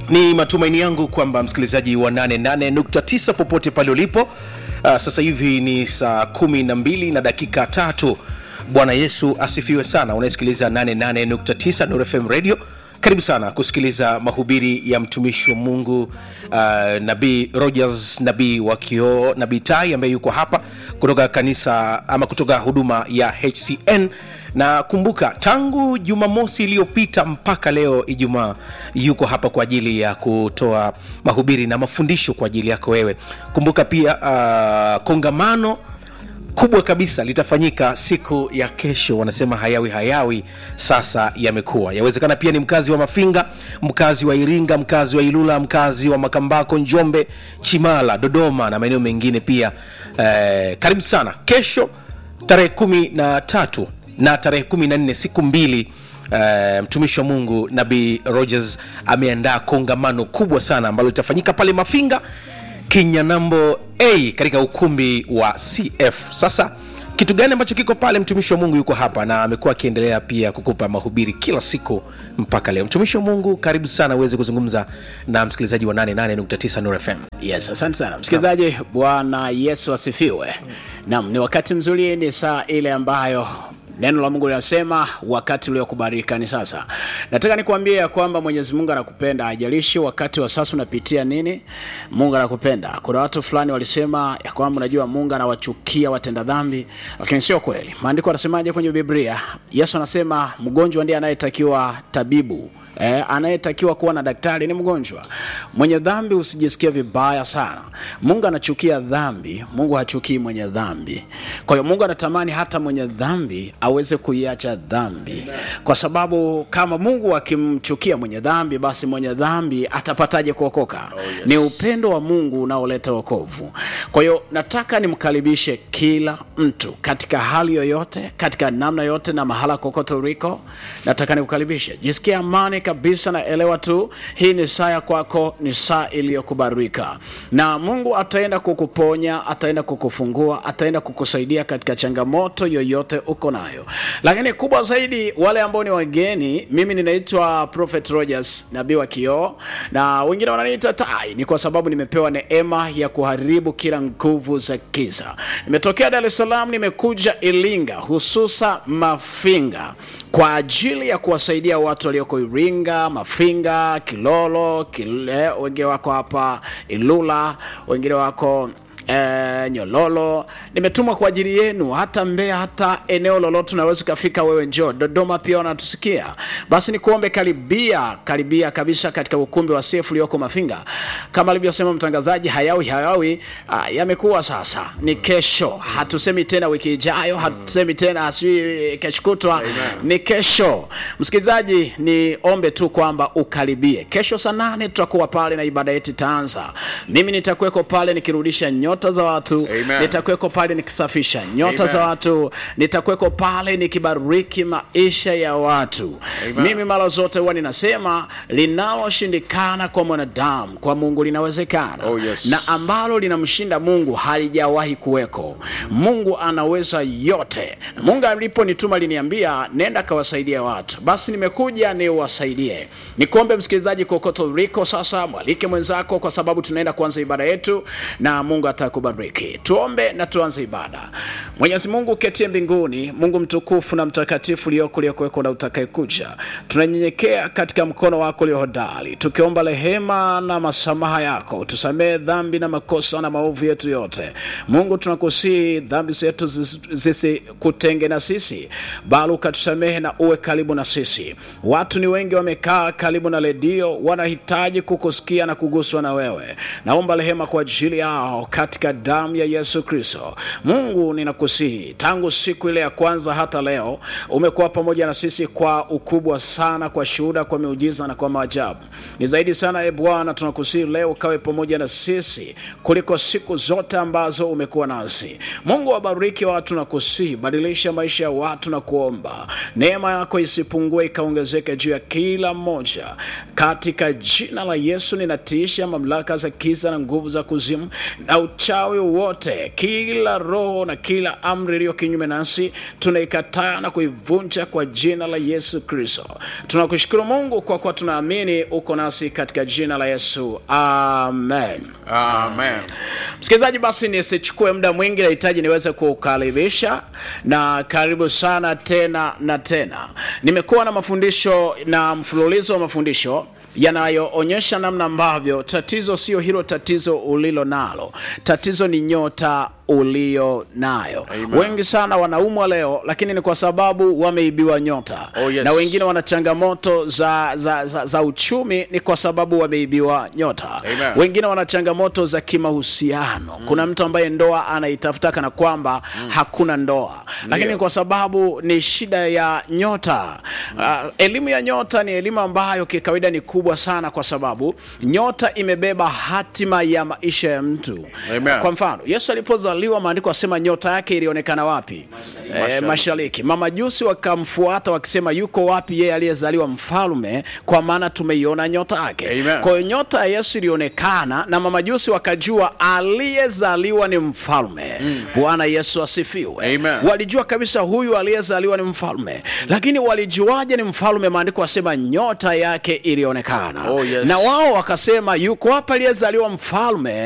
Ni matumaini yangu kwamba msikilizaji wa 88.9 popote pale ulipo, uh, sasa hivi ni saa 12 na dakika tatu. Bwana Yesu asifiwe sana. Unayesikiliza 88.9 Nuru FM Radio, karibu sana kusikiliza mahubiri ya mtumishi wa Mungu uh, Nabii Rogers, nabii wa kioo, nabii Tai ambaye yuko hapa kutoka kanisa ama kutoka huduma ya HCN na kumbuka, tangu Jumamosi iliyopita mpaka leo Ijumaa, yuko hapa kwa ajili ya kutoa mahubiri na mafundisho kwa ajili yako wewe. Kumbuka pia uh, kongamano kubwa kabisa litafanyika siku ya kesho. Wanasema hayawi hayawi, sasa yamekuwa. Yawezekana pia ni mkazi wa Mafinga, mkazi wa Iringa, mkazi wa Ilula, mkazi wa Makambako, Njombe, Chimala, Dodoma na maeneo mengine pia. Eh, karibu sana kesho tarehe kumi na tatu na tarehe kumi na nne siku mbili Uh, mtumishi wa Mungu Nabii Rogers ameandaa kongamano kubwa sana ambalo litafanyika pale Mafinga Kinyanambo A katika ukumbi wa CF. Sasa kitu gani ambacho kiko pale? Mtumishi wa Mungu yuko hapa na amekuwa akiendelea pia kukupa mahubiri kila siku mpaka leo. Mtumishi wa Mungu, karibu sana uweze kuzungumza na msikilizaji wa 88.9 Nuru FM. Yes, asante sana msikilizaji. Bwana Yesu asifiwe. Naam, ni wakati mzuri, ni saa ile ambayo neno la Mungu linasema wakati uliokubalika ni sasa. Nataka nikuambie ya kwamba Mwenyezi Mungu anakupenda, haijalishi wakati wa sasa unapitia nini, Mungu anakupenda. Kuna watu fulani walisema ya kwamba unajua Mungu anawachukia watenda dhambi, lakini sio kweli. Maandiko yanasemaje kwenye Biblia? Yesu anasema mgonjwa ndiye anayetakiwa tabibu Eh, anayetakiwa kuwa na daktari ni mgonjwa. Mwenye dhambi usijisikia vibaya sana. Mungu anachukia dhambi, Mungu hachukii mwenye dhambi. Kwa hiyo Mungu anatamani hata mwenye dhambi aweze kuiacha dhambi, kwa sababu kama Mungu akimchukia mwenye dhambi, basi mwenye dhambi atapataje kuokoka? Oh, yes. Ni upendo wa Mungu unaoleta wokovu. Kwa hiyo nataka nimkaribishe kila mtu katika hali yoyote, katika namna yote na mahala kokote uliko, nataka nikukaribishe, jisikia amani kabisa na elewa tu, hii ni saa ya kwako, ni saa iliyokubarika na Mungu ataenda kukuponya, ataenda kukufungua, ataenda kukusaidia katika changamoto yoyote uko nayo. Lakini kubwa zaidi, wale ambao ni wageni, mimi ninaitwa Prophet Rogers, nabii wa kioo, na wengine wananiita Tai, ni kwa sababu nimepewa neema ya kuharibu kila nguvu za giza. Nimetokea Dar es Salaam, nimekuja Iringa, hususa Mafinga kwa ajili ya kuwasaidia watu walioko Iringa, Mafinga, Kilolo, Kile, wengine wako hapa Ilula, wengine wako E, Nyololo. Nimetumwa kwa ajili yenu, hata Mbeya, hata eneo lolote unaweza ukafika wewe, njoo Dodoma pia wanatusikia. Basi nikuombe, karibia karibia kabisa katika ukumbi wa CF ulioko Mafinga. Kama alivyosema mtangazaji, hayawi hayawi, ah, yamekuwa sasa, ni kesho. Hatusemi tena wiki ijayo, hatusemi tena sijui kesho kutwa, ni kesho. Msikilizaji, ni ombe tu kwamba ukaribie. Kesho saa nane tutakuwa pale na ibada yetu itaanza. Mimi nitakuweko pale nikirudisha nyota za watu Amen. nitakuweko pale nikisafisha nyota Amen. za watu, nitakuweko pale nikibariki maisha ya watu. Amen. Mimi mara zote huwa ninasema linaloshindikana kwa mwanadamu kwa Mungu linawezekana, Oh, yes. na ambalo linamshinda Mungu halijawahi kuweko. Mungu anaweza yote. Mungu aliponituma liniambia nenda kawasaidia watu, basi nimekuja niwasaidie. Nikuombe msikilizaji, kokote uliko sasa, mwalike mwenzako, kwa sababu tunaenda kuanza ibada yetu na Mungu atakubariki. Tuombe na tuanze ibada. Mwenyezi Mungu uketie mbinguni, Mungu mtukufu na mtakatifu ulioko uliokuweko na utakayekuja, tunanyenyekea katika mkono wako ulio hodari, tukiomba rehema na masamaha yako, tusamehe dhambi na makosa na maovu yetu yote. Mungu tunakusihi dhambi zetu zis- zisikutenge na sisi, bali ukatusamehe na uwe karibu na sisi. Watu ni wengi wamekaa karibu na redio, wanahitaji kukusikia na kuguswa na wewe. Naomba rehema kwa ajili yao katika damu ya Yesu Kristo. Mungu ninakusihi, tangu siku ile ya kwanza hata leo umekuwa pamoja na sisi kwa ukubwa sana, kwa shuhuda, kwa miujiza na kwa maajabu. Ni zaidi sana, e Bwana, tunakusihi leo ukawe pamoja na sisi kuliko siku zote ambazo umekuwa nasi. Mungu wabariki watu na kusihi, badilisha maisha ya watu na kuomba neema yako isipungue ikaongezeke juu ya kila mmoja, katika jina la Yesu ninatiisha mamlaka za giza na nguvu za kuzimu na uchawi uchawi wote, kila roho na kila amri iliyo kinyume nasi tunaikataa na kuivunja kwa jina la Yesu Kristo. Tunakushukuru Mungu kwa kuwa tunaamini uko nasi katika jina la Yesu, amen. Amen. Msikilizaji, basi nisichukue muda mwingi, nahitaji niweze kukaribisha na karibu sana tena na tena. Nimekuwa na mafundisho na mfululizo wa mafundisho yanayoonyesha namna ambavyo tatizo sio hilo tatizo ulilo nalo, tatizo ni nyota ulio nayo. Amen. Wengi sana wanaumwa leo, lakini ni kwa sababu wameibiwa nyota Oh, yes. na wengine wana changamoto za, za, za, za uchumi, ni kwa sababu wameibiwa nyota Amen. wengine wana changamoto za kimahusiano kuna mtu ambaye ndoa anaitafuta kana kwamba hakuna ndoa lakini kwa sababu ni shida ya nyota uh, elimu ya nyota ni elimu ambayo kikawaida ni kubwa sana kwa sababu nyota imebeba hatima ya maisha ya mtu Amen. kwa mfano yesu alipozaliwa maandiko asema nyota yake ilionekana wapi e, mashariki mamajusi wakamfuata wakisema yuko wapi yeye aliyezaliwa mfalme kwa maana tumeiona nyota yake Amen. kwa hiyo nyota ya Yesu ilionekana na mamajusi wakajua aliyezaliwa ni mfalme. Bwana Yesu asifiwe. Amen. Walijua kabisa huyu aliyezaliwa ni mfalme, lakini walijuaje ni mfalme? Maandiko asema nyota yake ilionekana, Oh, yes. na wao wakasema yuko hapa aliyezaliwa mfalme